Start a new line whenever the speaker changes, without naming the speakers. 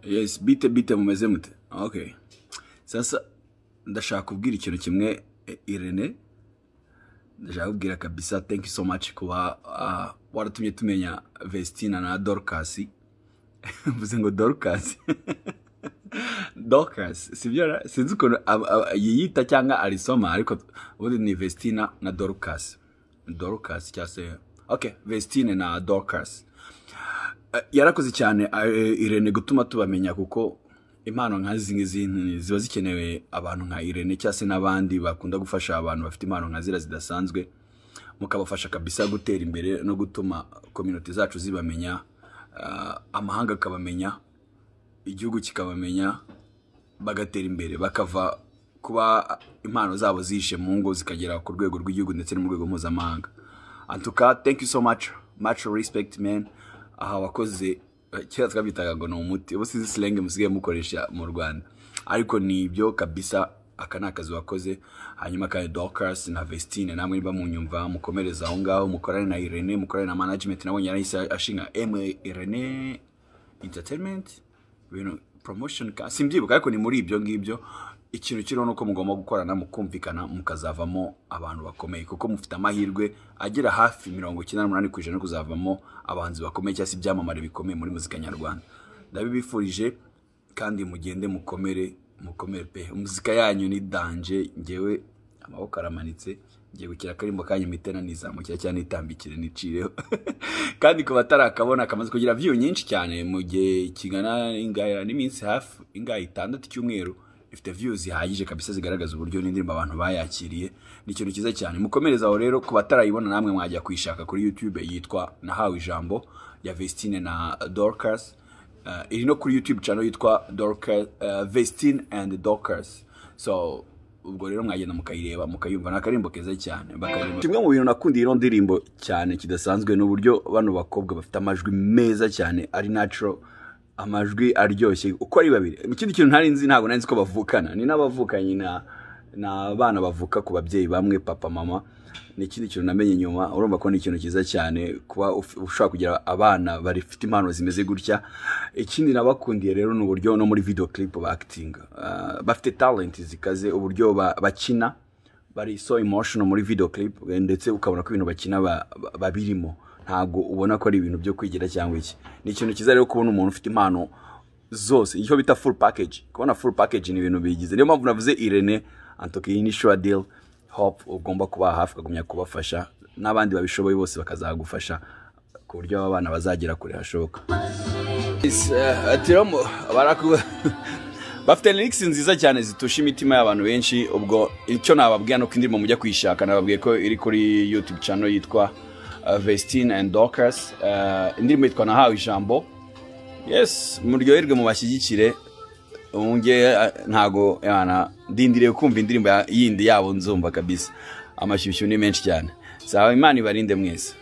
Yes bite bite mumeze mute okay sasa ndashaka kubwira ikintu kimwe eh, Irene ndashaka kubwira kabisa thank you so much kuba ah, waratumye tumenya Vestina na Dorcas mvuze ngo Dorcas Dorcas sibyo ra? sinzi ukuntu ab- ab- yiyita cyangwa arisoma ariko ubundi ni Vestina na Dorcas Dorcas cyangwa se okay Vestine na Dorcas Eh, yarakoze cyane eh, Irene gutuma tubamenya kuko impano nk'izi ngizi ni- ziba zikenewe abantu nka Irene cyangwa se n'abandi bakunda gufasha abantu bafite impano nka zira zidasanzwe mukabafasha kabisa gutera imbere no gutuma kominote zacu zibamenya ah, amahanga akabamenya igihugu kikabamenya bagatera imbere bakava kuba impano zabo zihishe mu ngo zikagera ku rwego rw'igihugu ndetse no mu rwego mpuzamahanga antuka thank you so much much respect man aha wakoze eh, kera twabyitaga ngo ni umuti ubu sizi silenge musigaye mukoresha mu rwanda ariko ni ibyo kabisa aka ni akazi wakoze hanyuma kandi Dorcas na Vestine namwe niba munyumva mukomereza aho ngaho mukorane na Irene mukorane na management nabonye yarahise ashinga M Irene entertainment ibintu promotion ka simbyibuka ariko ni muri ibyo ngibyo ikintu kiriho ni uko mugomba gukorana mukumvikana mukazavamo abantu bakomeye kuko mufite amahirwe agera hafi mirongo icyenda n'umunani ku ijana yo kuzavamo abahanzi bakomeye cyangwa se ibyamamare bikomeye muri muzika nyarwanda ndabibifurije kandi mugende mukomere mukomere pe muzika yanyu ni danje ngewe amaboko aramanitse ngiye gukira akarimbo kanyu mitena nizamukira cyane nitambikire nicireho kandi ku batarakabona kamaze kugira view nyinshi cyane mu gihe kingana ingaya n'iminsi hafi ingahe itandatu cyumweru ifite views zihagije kabisa zigaragaza uburyo n'indirimbo abantu bayakiriye ni ikintu cyiza cyane mukomereza aho rero ku batarayibona namwe mwajya kuyishaka kuri YouTube yitwa nahawe ijambo ya Vestine na Dorcas Uh, iri no kuri YouTube channel yitwa Dorcas uh, Vestine and Dorcas so ubwo rero mwagenda mukayireba mukayumva ni akarimbo keza cyane bakaririmba kimwe mu bintu nakundiye ino ndirimbo cyane kidasanzwe ni uburyo bano bakobwa bafite amajwi meza cyane ari natural amajwi aryoshye uko ari babiri ikindi kintu ntari nzi ntabwo nari nzi ko bavukana ni n'abavukanye na ni abana bavuka ku babyeyi bamwe papa mama ni ikindi kintu namenye nyuma urumva ko ni ikintu cyiza cyane kuba uf- ushobora kugira abana bafite impano zimeze gutya ikindi nabakundiye rero ni uburyo no muri video clip bakitinga bafite talent zikaze uburyo ba- bakina bari so emotional muri video clip ndetse ukabona ko ibintu bakina ba- ba- babirimo ntabwo ubona ko ari ibintu byo kwigira cyangwa iki ni ikintu cyiza rero kubona umuntu ufite impano zose icyo bita full package kubona full package ni ibintu bigize niyo mpamvu navuze Irene Antoki iyi ni sure deal hope ugomba kuba hafi ukagumya kubafasha n'abandi babishoboye bose bakazagufasha ku buryo aba bana bazagera kure hashoboka Yes, eh, ati rero mu- baraku- bafite lyrics nziza cyane zitusha imitima y'abantu benshi ubwo icyo nababwira nuko indirimbo mujya kuyishaka nababwiye ko iri kuri youtube channel yitwa eh, Vestine and Dorcas Eh, indirimbo yitwa nahawe ijambo yes muryoherwe mu bashyigikire nge ntago yana ndindiriye kumva indirimbo ya- yindi yabo nzumva kabisa amashyushyu ni menshi cyane saba imana ibarinde mwese